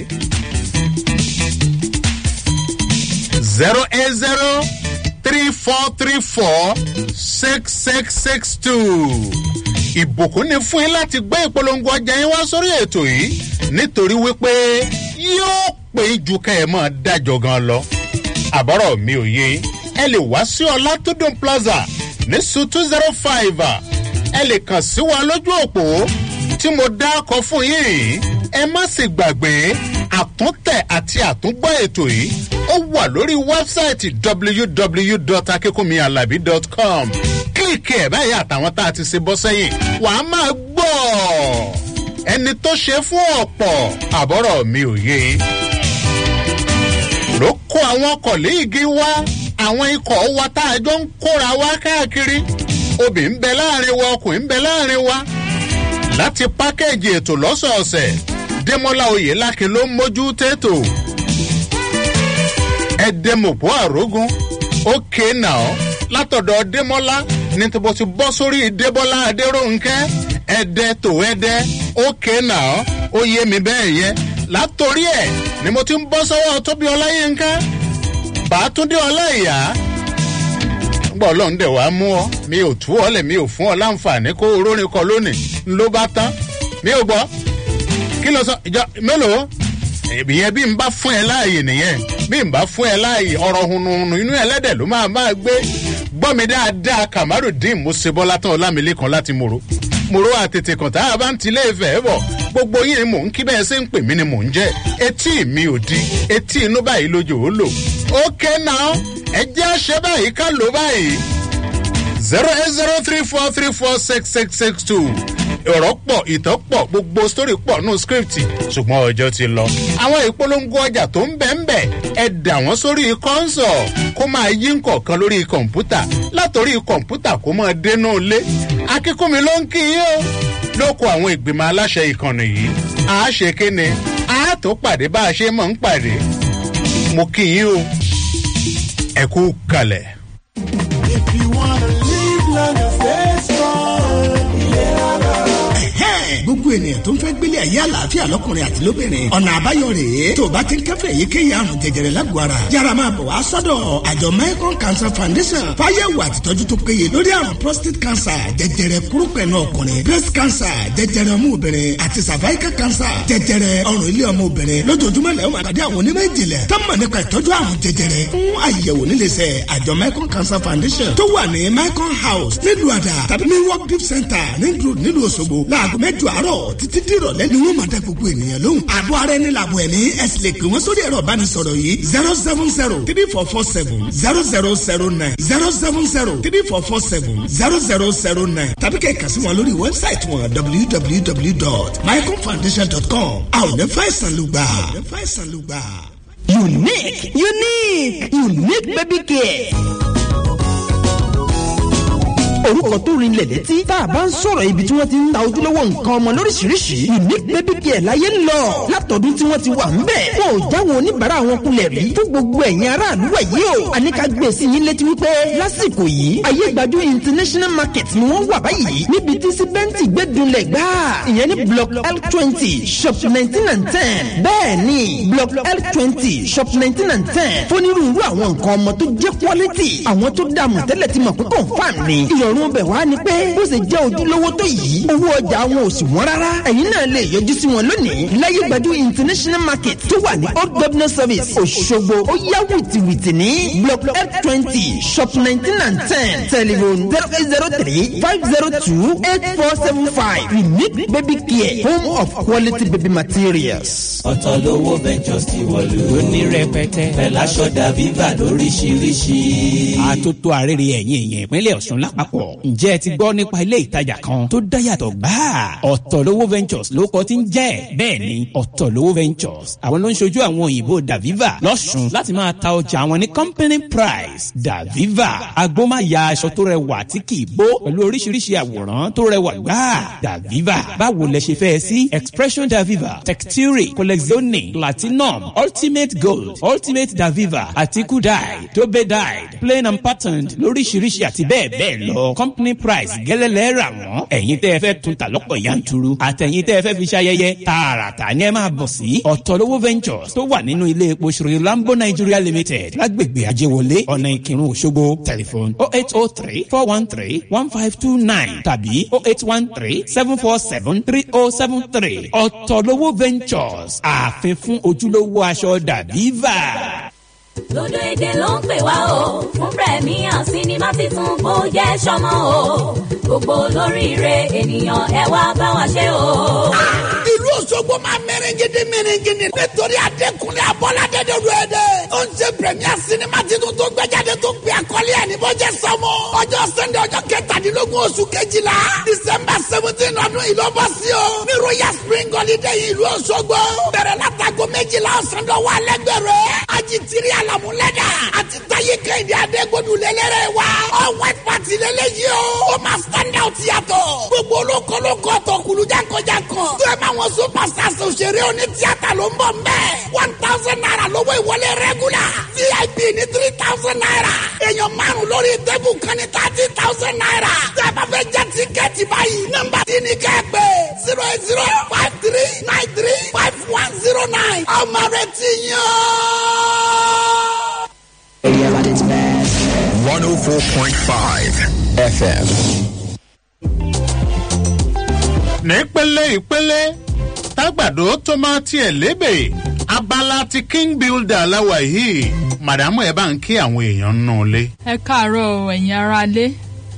zero eight zero three four three four six six six two. ìbùkún ni fún yín láti gbé ìpolongo ọjà yín wá sórí ètò yìí nítorí wípé yóò pé ju ká ẹ máa dájọ gan lọ. àbọ̀rọ̀ mi ò yé ẹ lè wá sí ọlátúndùn plaza ní su two zero five ẹ lè kàn sí wa lójú òpó tí mo dákọ fún yín ẹ má sì gbàgbé àtúntẹ̀ àti àtúngbọ́ ètò yìí ó wà lórí wẹ́bsáìtì www.akinkunmialabi.com kílìkì ẹ̀ báyìí àtàwọn tá a ti ṣe bọ́ sẹ́yìn wàá máa gbọ́ ẹni tó ṣe fún ọ̀pọ̀ àbọ̀rọ̀ mi ò yé ló kó àwọn kọ̀léègì wá àwọn ikọ̀ wa tá a jọ ń kóra wá káàkiri obì ń bẹ láàrin wa ọkùnrin ń bẹ láàrin wa láti pákẹ́ẹ̀jì ètò lọ́sọ̀ọ̀sẹ̀ démọ́lá oyèlákin ló ń mójú tètò ẹ̀dẹ́mọ̀pọ̀ àrógún ókè náà látọ̀dọ̀ démọ́lá ní tí mo ti bọ́ sórí débọ́lá adéròǹkẹ́ ẹ̀dẹ́ tó ẹ̀dẹ́ ókè náà ó yé mi bẹ́ẹ̀ yẹ látòrí ẹ̀ ni mo ti ń bọ́ sọ́wọ́ tóbi ọláyínká bàtúndé ọláìyá gbọ́ ọlọ́run dẹ̀ wá mú ọ mi ò tú ọ lẹ̀ mi ò fún ọ láǹfààní kó orórin kọ lónìí ló bá tán mi ò gbọ́ kí ló sọ ìjọ mélòó ìyẹn bí n bá fún ẹ láàyè nìyẹn bí n bá fún ẹ láàyè ọ̀rọ̀ hunhun inú ẹlẹ́dẹ̀ ló máa máa gbé gbọ́ mi dáadáa kamarudin musebola tán ọlámilékan láti mòró mòró àtètè kan tá a bá ń tilé ìfẹ́ bọ̀ gbogbo yín ni mò ń kí bẹ́ẹ̀ ṣe ń pè mí ni mò ń jẹ́ etí mi ò di etí inú báyìí lójó ó lò ókè náà ẹ jẹ́ àṣẹ báyìí ká lò báyìí zero eight zero three four three four six six six two ọ̀rọ̀ pọ̀ ìtàn pọ̀ gbogbo sítórì pọ̀ nù scripti ṣùgbọ́n ọjọ́ ti lọ. àwọn ìpolongo ọjà tó ń bẹ̀ ń bẹ̀ ẹ dà wọ́n sórí kọ́ńsọ̀ kó máa yí nǹkan lórí kọ̀ǹpútà látòrí kọ̀ǹpútà kó máa dénú lé. akíkúnmi ló ń kí yín o lóko àwọn ìgbìmọ̀ aláṣẹ ìkànnì yìí a ṣe kéne a tó pàdé bá a ṣe mọ̀ ń pàdé mo kí yín o ẹ kú kalẹ̀. If you wanna live long and stay strong, gbogbo ènìyàn tó ń fẹ́ gbélé ayé àlàáfíà lọ́kùnrin àti lóbìnrin ọ̀nà àbáyọ rèé tó o bá ti ń kẹ́fẹ́ èyíkéyìí àrùn jẹjẹrẹ lágọ̀ọ́ ara yára máa bọ̀ wá sọ́dọ̀ àjọ mecon cancer foundation fáyẹ̀wò àtìtọ́jú tó péye lórí àrùn prostate cancer jẹjẹrẹ kúrúpẹ̀nù ọkùnrin breast cancer jẹjẹrẹ ọmọ obìnrin àti cervical cancer jẹjẹrẹ ọrùn ilé ọmọ obìnrin lójoojúmọ́ lẹ́wọ̀n àpàdé àwọn onímọ̀ ìjìnlẹ̀ tó mọ̀ nípa ìtọ́jú àrùn jẹjẹrẹ fún àyẹ̀wò níléeṣẹ́ àjọ mecon cancer foundation tó wà ní mecon house nílùú àdà tàbí ní work deep center nílùú nílùú òṣogbo láago mẹ́jọ àárọ̀ títí dìrọ̀lẹ́ ni wọ́n máa dá gbogbo ènìyàn lóhùn. àbọ̀ ara ẹni làbọ̀ ẹ̀mí ẹ̀sìn lè pè wọ́n sórí ẹ̀rọ ìbánisọ̀rọ̀ yìí zero seven zero three four four seven zero zero zero nine zero seven zero three four four seven zero zero zero nine tàbí kẹ́ ẹ̀ kà sí wọn lórí wẹ́bsáìtì wọn www.mycomfoundation.com. àwọn ò ní fàìsàn ló gbà. unique unique unique baby care orúkọ tó rinlẹ̀ létí tá a bá ń sọ̀rọ̀ ibi tí wọ́n ti ń ta ojúlówó nǹkan ọmọ lóríṣiríṣi unique baby care láyé ń lọ látọ̀dún tí wọ́n ti wà ń bẹ̀. wọn ò jáwọn oníbàárà wọn kulẹ̀ rí fún gbogbo ẹ̀yin aráàlú ẹ̀ yìí o. àníkà gbé sí yín létí wípé lásìkò yìí ayé gbajú international market ni wọ́n wà báyìí níbi tí síbẹ́ǹtì gbẹ́dúnlẹ̀ gbá ìyẹn ní block l twenty shop nineteen and ten bẹ́ẹ̀ ni block l twenty shop nineteen and ten fónírúurú àwọn nǹkan ọmọ tó jẹ́ quality àwọn tó dààmú tẹ́lẹ̀ ti mọ̀ pé confam ni ìrọ̀rùn ìrọ̀rùn bẹ̀ wá ni pé bó ṣe jẹ́ ojúlówó tó yìí owó ọjà wọn ò sì wọ́n rárá ẹ̀yin náà lè yọjú sí wọn lónìí láyé gbajú international market tó wà ní old governor service òṣogbo ó yá wìtìwìtì ní block f twenty shop nineteen and ten telephone zero eight zero three five zero two eight four seven five unique baby care home of quality baby materials. ọ̀tọ̀ lówó ventures ti wọ̀lú. ó ní rẹpẹtẹ. pẹ̀láṣọ dàbíbà lóríṣiríṣi. àtúntò àrèrè ẹ̀yìn èèyàn ìpínlẹ̀ ọ̀sùn lápapọ̀. ǹjẹ́ ẹ ti gbọ́ nípa ilé ìtajà kan tó dáyàtọ̀ gbáà? ọ̀tọ̀ lówó ventures ló kọ́ ti ń jẹ́. bẹ́ẹ̀ ni ọ̀tọ̀ lówó ventures àwọn ló ń ṣojú àwọn òyìnbó daviva lọ́sùn láti máa ta ọjà àwọn ní company price daviva agbómáya aṣọ tó rẹwà tí kì í bó pẹ̀lú oríṣiríṣi àwòrán tó rẹwà gbáà daviva báwo lẹ ṣe fẹ́ sí expression daviva texture collezione platinum ultimate gold ultimate daviva àtikú dyed dobe dyed plain and patterned lóríṣiríṣi àti bẹ́ẹ̀ bẹ́ẹ̀ lọ company price gẹ́lẹ́lẹ́ rà wọ́n ẹ̀yin tẹ́ ẹ fẹ́ tún ta lọ́pọ̀ yanturu àtẹ̀yin tẹ́ ẹ fẹ́ fi ṣayẹyẹ tààràtà ni ẹ máa bọ̀ sí ọ̀tọ̀lówó ventures tó wà nínú ilé epo ṣòro lambo nigeria limited lágbègbè ajéwọlé ọ̀nà ìkírun òṣogbo telephone oh eight oh three four one three one five two nine tàbí oh eight one three seven four seven three oh seven three ọ̀tọ̀lówó ventures ààfin fún ojúlówó aṣọ dàbíva. lódò èdè ló ń pè wá o fún premier sinimá titun kó jẹ́ sọmọ o gbogbo olóríire ènìyàn ẹ wá bá wa ṣe o. ìlú òṣogbo máa mẹrẹngẹdẹ mẹrẹngẹdẹ nítorí adékúnlé abọ́ládé dòdò ẹ̀dẹ̀. ó ń ṣe premier sinimá titun tó gbẹjáde tó gbé akọ́lé ẹ̀ ní bọ́jẹ́ sọmọ. ọjọ́ sẹ́ndé ọjọ́ kẹtàdínlógún oṣù kejìlá december seventeen ọdún yìí ló bọ́ sí o. ní royal spring holiday ìlú òṣogbo. bẹ̀rẹ̀ látago méjìlá ọ̀sán dọ̀wọ́ alẹ́gbẹ̀rẹ̀. ajitiri alamulẹ́dà àti taye kẹ́hìndé adégbòdù lélẹ́rẹ̀ wa. ọ white party lélẹ́yìí o. ó máa stand out yàtọ̀. gbogbo olókolókó tó kulujankojankan. tó ẹ máa wọn superstars òṣèré oní tíátà ló ń bọ̀ mbẹ́. one thousand naira lówó ìwọlé regular. vip ní three thousand naira. èèyàn márùn lórí tẹ́bù kan ní thirty thousand naira. tẹ́ ẹ bá fẹ́ jẹ́ tíkẹ́ẹ̀tì báyìí. nọ́mbà tí ni kẹ́ ẹ pé zero eight zero five three nine three five one zero nine. ọmọ rẹ ti yàn. 104.5 FM. nípele ìpele tágbàdo tó máa tiẹ̀ lébè abala ti king builder láwa yìí màdàmú ẹ bá ń kí àwọn èèyàn nù lé. ẹ káàárọ̀ o ẹ̀yin aráalé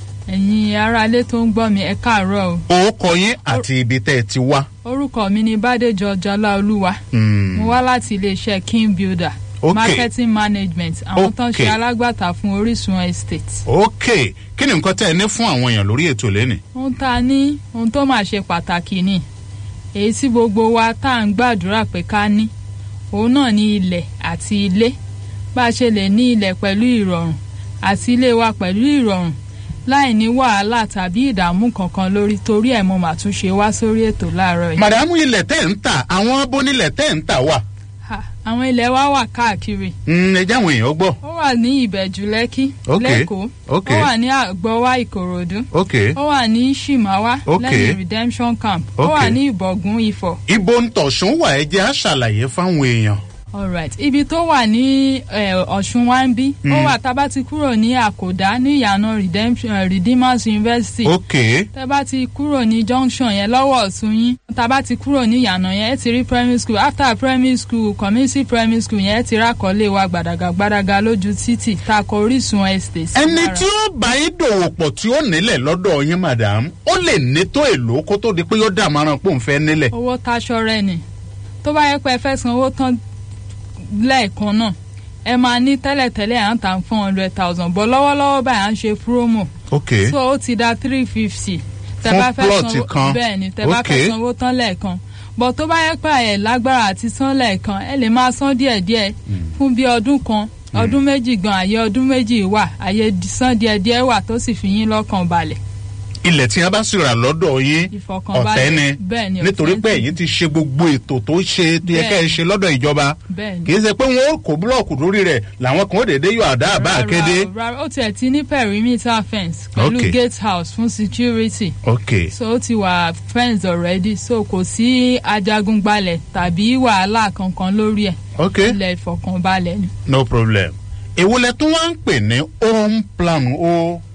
ẹ̀yin aráalé tó ń gbọ́ mi ẹ káàárọ̀ o. orúkọ yín àti ibi tẹ́ ẹ ti wá. orúkọ mi ni bàdéjọ jọláolúwa mo wá láti iléeṣẹ́ king builder Okay. marketing management àwọn tó ń Okay. ṣe alágbàtà fún orísun estate. ok kí ni nǹkan tẹ́ ẹ ní fún àwọn èèyàn lórí ètò lẹ́nìí. ohun tá a ní ohun tó máa ṣe pàtàkì ni èyí tí gbogbo wa tá à ń gbàdúrà pé ká ní òun náà ní ilẹ̀ àti ilé bá a ṣe lè ní ilẹ̀ pẹ̀lú ìrọ̀rùn àti ilé wa pẹ̀lú ìrọ̀rùn láì ní wàhálà tàbí ìdààmú kankan lórí torí ẹ̀ mo mà tún ṣe wá sórí ètò láàárọ̀ yìí. màdàmú ilẹ̀ tẹ́ ń tà àwọn abónílẹ̀ tẹ́ ń tà wà. Ha, àwọn ilẹ̀ wa wà káàkiri Mm, ẹ jẹ́ àwọn èèyàn gbọ́. ó wà ní ìbẹ̀jú lẹ́kí Ok, lẹ́kọ̀ọ́ ok. ó wà ní àgbọ̀wá ìkòròdú ok ó wà ní shimawa Ok. lẹ́yìn redemption camp ó Ok. wà ní ìbọ̀gún ifọ̀. ibo ń tọ̀sùn wà ẹ jẹ́ àṣàlàyé fáwọn èèyàn. alright ibi tó wà ní eh, ọ̀ṣun wa ń bí ó Mm. wà tá a bá ti kúrò ní àkòdá ní ìyànà Redemption- eh, redeemers university ok tẹ bá ti kúrò ní junction yẹn lọ́wọ́ ọ̀tún yín tá a bá ti kúrò ní ìyànà yẹn ẹ ti rí primary school after primary school community primary school yẹn ẹ ti rákọ̀ọ́lé wa gbàdàgà gbàdàgà lójú títì tá a kọ orísun estate. sí ẹni lára. tí ó bá yín dòwò pọ̀ tí ó nílẹ̀ lọ́dọ̀ yín madam ó lè ní tó èlò kó tó di pé yóò dàmáràn pò ń fẹ́ nílẹ̀. owó taṣọ rẹ ni tó bá yẹ pé ẹ fẹ́ san owó tán lẹ́ẹ̀kan náà ẹ máa ní tẹ́lẹ̀tẹ́lẹ̀ à ń tà four hundred thousand bọ́ lọ́wọ́lọ́wọ́ báyìí à ń ṣe promo ok so ó ti da three fifty Fún plot kan. bẹ́ẹ̀ ni tẹ bá Ok. fẹ́ san owó tán lẹ́ẹ̀kan bọ́ tó bá yẹ pé ẹ lágbára àti san lẹ́ẹ̀kan ẹ lè máa san díẹ̀díẹ̀ fún bí ọdún kan ọdún méjì gan àyè ọdún méjì wà àyè san díẹ̀díẹ̀ wà tó sì fi yín lọ́kàn balẹ̀ ilẹ̀ tí a bá sì rà lọ́dọ̀ yín ìfọkànbalẹ̀ ọ̀fẹ́ ni bẹ́ẹ̀ ni nítorí pé authentic. ẹ̀yin ti ṣe gbogbo ètò tó ṣe tó yẹ kẹ́ ẹ ṣe lọ́dọ̀ ìjọba bẹ́ẹ̀ ni kì í ṣe pé wọn ó kó búlọ̀kù lórí rẹ̀ làwọn kan ó dédé yọ àdá àbá àkéde. rárá rárá ó tiẹ̀ ti ní perimeter fence pẹ̀lú Ok. gate house fún security ok so ó ti wà fence already so kò sí ajagunbalẹ̀ tàbí wàhálà kankan lórí ẹ̀ ok ilẹ̀ ìfọkànbalẹ̀ ni. no problem èwo lẹ tún wá ń pè ní home plan o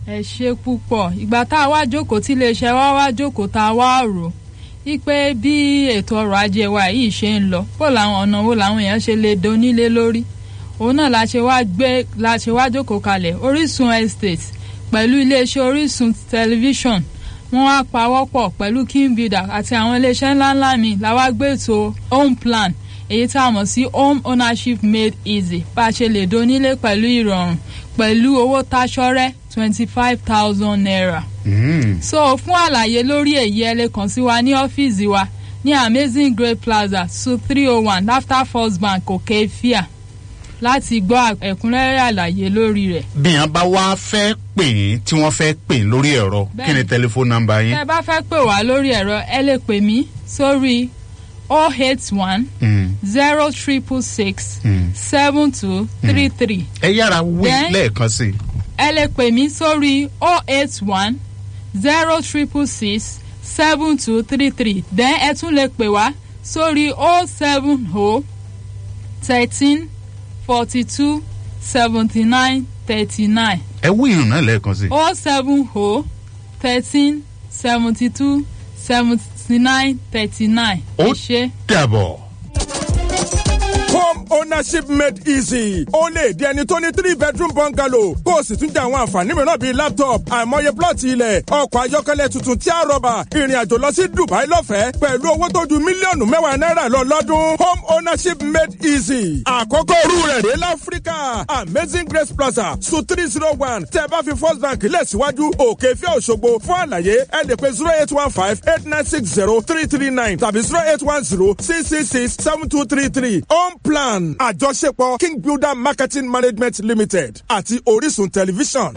ẹ ṣe púpọ̀ ìgbà tá a wá jókòó tí iléeṣẹ́ wa wá jókòó tá a wá rò wípé bí ètò ọrọ̀ ajé wa yìí ṣe ń lọ bó làwọn ọ̀nà wo làwọn èèyàn ṣe lè donílé lórí òun náà la ṣe wá gbé la ṣe wá jókòó kalẹ̀ Orísun estate pẹ̀lú iléeṣẹ́ Orísun tẹlifíṣọ̀n wọ́n wá pawọ́pọ̀ pẹ̀lú king builder àti àwọn iléeṣẹ́ ńláńlá mi la wá gbé ètò home plan èyí tá a mọ̀ sí home ownership made easy bá a ṣe lè donílé pẹ̀lú ìrọ̀rùn pẹ̀lú owó táṣọ́rẹ́ twenty five thousand naira. so fún àlàyé lórí èyí ẹ lè kàn sí wa ní ọ́fíìsì wa ní amazing great plaza su three oh one after first bank òkè fíà láti gbọ́ ẹ̀kúnrẹ́rẹ́ àlàyé lórí rẹ̀. bí wọn bá wá fẹ́ pè yín tí wọ́n fẹ́ pè yín lórí ẹ̀rọ kí ni tẹlifóònù nọ́mbà yín. tẹ́ ẹ bá fẹ́ pè wá lórí ẹ̀rọ ẹ lè pè mí sórí oh eight one zero triple six seven two three three. ẹ yára wí Then- lẹ́ẹ̀kan sí i. ẹ lè pè mí sórí oh eight one zero triple six seven two three three then ẹ tún lè pè wá sórí oh seven oh thirteen forty two seventy nine thirty nine ẹ wí ìrùn náà lẹ́ẹ̀kan sí i. oh seven oh thirteen seventy two seventy nine thirty nine. ó dàbọ̀. home ownership made easy ó lè di ẹni tó ní three bedroom bungalow kó o sì tún jẹ àwọn àǹfààní mìíràn bíi laptop àìmọye plọ̀tì ilẹ̀ ọkọ̀ ayọ́kẹ́lẹ́ tuntun tí a rọ̀bà ìrìn àjò lọ sí dubai lọ́fẹ̀ẹ́ pẹ̀lú owó tó ju mílíọ̀nù mẹ́wàá náírà lọ lọ́dún home ownership made easy àkọ́kọ́ orú rẹ̀ rèé láfíríkà amazing grace plaza su three zero one tẹ́ bá fi first bank lẹ̀ síwájú òkè fẹ́ òṣogbo fún àlàyé ẹ lè pe zero eight one five eight nine six zero three three nine tàbí zero eight one zero six six six seven two three three home plan àjọṣepọ̀ king builder marketing management limited àti orísun tẹlifíṣàn.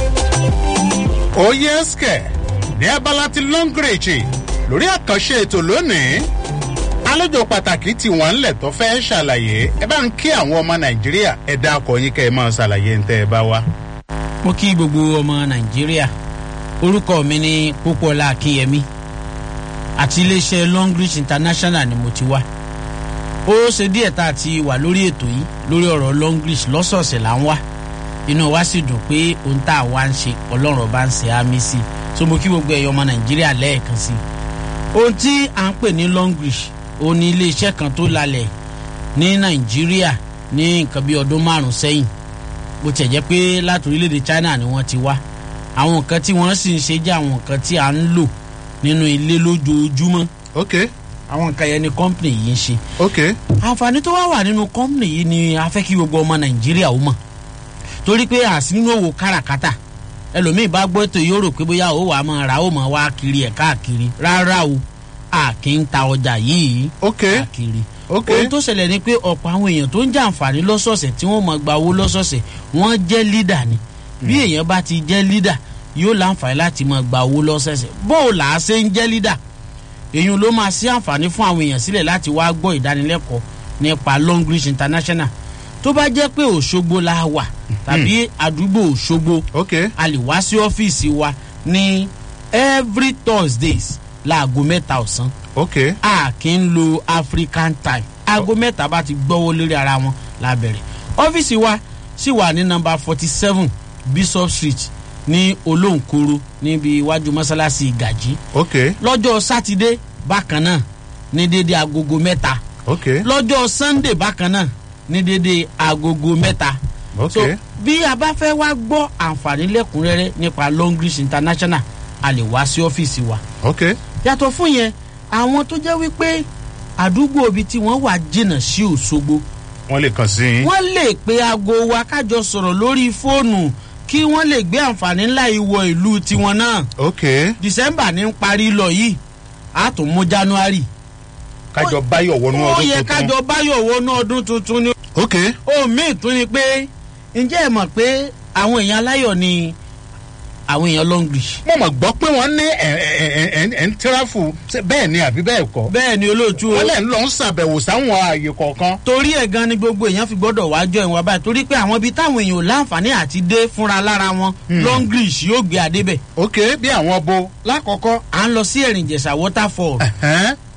oyè skẹ ní abala ti longreach lórí àkànṣe ètò lónìí àlejò pàtàkì tí wọn ń lẹ tó fẹ́ ṣàlàyé ẹ bá ń kí àwọn ọmọ nàìjíríà ẹ dákọ yín kẹ ẹ máa ṣàlàyé ń tẹ ẹ bá wa. mo kí gbogbo ọmọ nàìjíríà orúkọ mi ní pópọlá akínyẹmí àti iléeṣẹ́ longreach international ni mo ti wá ó ṣe díẹ̀ tá a ti wà lórí ètò yìí lórí ọ̀rọ̀ longreach lọ́sọ̀ọ̀sẹ̀ là ń wá inú wa sì dùn pé ohun tá a wá ń ṣe ọlọ́run ọba ń ṣe àmì sí i so mo kí gbogbo ẹ̀yọ́ ọmọ nàìjíríà lẹ́ẹ̀kan sí i ohun tí à ń pè ní longreach ó ní iléeṣẹ́ kan tó lalẹ̀ ní nàìjíríà ní nǹkan bí ọdún márùn-ún sẹ́yìn bó tiẹ̀ jẹ́ pé láti orílẹ̀-èdè china ni wọ́n ti wá àwọn nǹkan tí wọ́n sì ń ṣe jẹ́ àwọn nǹkan tí à ń lò nínú ilé lójoojúmọ́. ok. àwọn nǹkan yẹn ni kọ́ńpìnì yìí ń ṣe. ok. àǹfààní tó wá wà nínú kọ́ńpìnì yìí ni a fẹ́ kí gbogbo ọmọ nàìjíríà ó mọ̀ torí pé àsínú òwò káràkátà ẹlòmíì bá gbọ́ ètò yóò rò pé bóyá ó wàá máa ra ó máa wá kiri ẹ̀ káàkiri rárá o a kì í ta ọjà yìí káàkiri ok ohun tó ṣẹlẹ̀ ni pé ọ̀pọ̀ àwọn èèyàn tó ń jẹ àǹfààní lọ́sọ̀ọ̀sẹ̀ tí wọ́n máa gba owó lọ́sọ̀ọ̀sẹ̀ wọ́n jẹ́ lídà ni bí èèyàn bá ti jẹ́ lídà yóò láǹfààní láti máa gba owó lọ́sọ̀ọ̀sẹ̀ bó o là á ṣe ń jẹ́ lídà èèyàn ló máa ṣí àǹfààní fún àwọn èèyàn sílẹ̀ láti wá gbọ́ ìdánilẹ́kọ̀ọ́ nípa longreach international tó bá jẹ́ pé òṣogbo la wà tàbí àdúgbò òṣogbo a lè wá sí ọ́fíìsì wa ní every thursdays láago mẹ́ta ọ̀sán ok. a kì í lo african time aago mẹ́ta bá ti gbọ́wọ́ lórí ara wọn la bẹ̀rẹ̀ ọ́fíìsì wa sì wà ní nọmba forty seven bishop street ní olóńkoro níbi iwájú mọ́sálásí ìgàjí ok. lọ́jọ́ sátidé bákan náà ní dédé agogo mẹ́ta ok. lọ́jọ́ sunday bákan náà ní dédé agogo mẹ́ta ok. so bí a bá fẹ́ wá gbọ́ àǹfààní lẹ́kùnrẹ́rẹ́ nípa longreach international a lè wá sí ọ́fíìsì wa ok. yàtọ̀ fún yẹn àwọn tó jẹ́ wípé àdúgbò ibi tí wọ́n wà jìnnà sí òṣogbo wọ́n lè kàn sí yín. wọ́n lè pe aago wa kájọ sọ̀rọ̀ lórí fóònù kí wọ́n lè gbé àǹfààní ńlá ìwọ ìlú tiwọn náà. ok. december ní ń parí lọ yìí a tún mú january. kájọ báyọ̀ wọnú ó ọdún yẹ tuntun. kájọ báyọ̀ wọnú ọdún tuntun ni. ok. ohun míì tún ni pé ǹjẹ́ ẹ mọ̀ pé àwọn èèyàn aláyọ̀ ni àwọn èèyàn longlish. mo mọ̀ gbọ́ pé wọ́n ní ẹ̀ ẹ̀ ẹ̀ ẹ̀ ẹ̀ ń tíráfù ṣé bẹ́ẹ̀ ni àbí bẹ́ẹ̀ kọ́. bẹ́ẹ̀ ni olóòtú o. wọ́n lẹ̀ ń lọ ń ṣàbẹ̀wò sáwọn ààyè kọ̀ọ̀kan. torí ẹ̀ gan ni gbogbo èèyàn fi gbọ́dọ̀ wájọ ìwọ̀n báyìí torí pé àwọn ibi táwọn èèyàn ò láǹfààní àti dé fúnra lára wọn longlish yóò gbé adé bẹ̀. ok bí àwọn bo. lákọ̀ọ́kọ́ à ń lọ sí ẹ̀rìnjẹ̀sà waterfall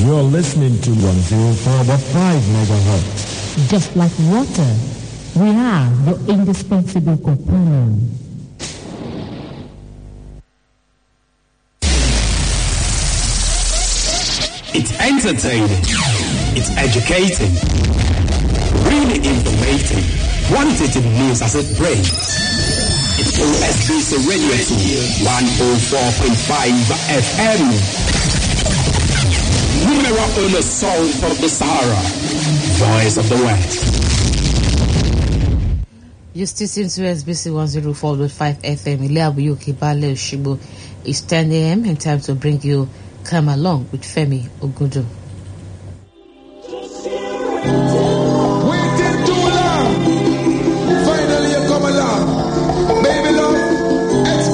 You're listening to 104.5 megahertz. Just like water, we are your indispensable companion. It's entertaining. It's educating. Really informative. Quantitative news as it brings. It's OSBC Radio 2, 104.5 FM. Numero uno soul of the Sahara. Voice of the West. You still listen to SBC 104.5 FM. Ile Abuyoke Bale Oshibo. It's 10 a.m. and time to bring you Come Along with Femi Ogudu.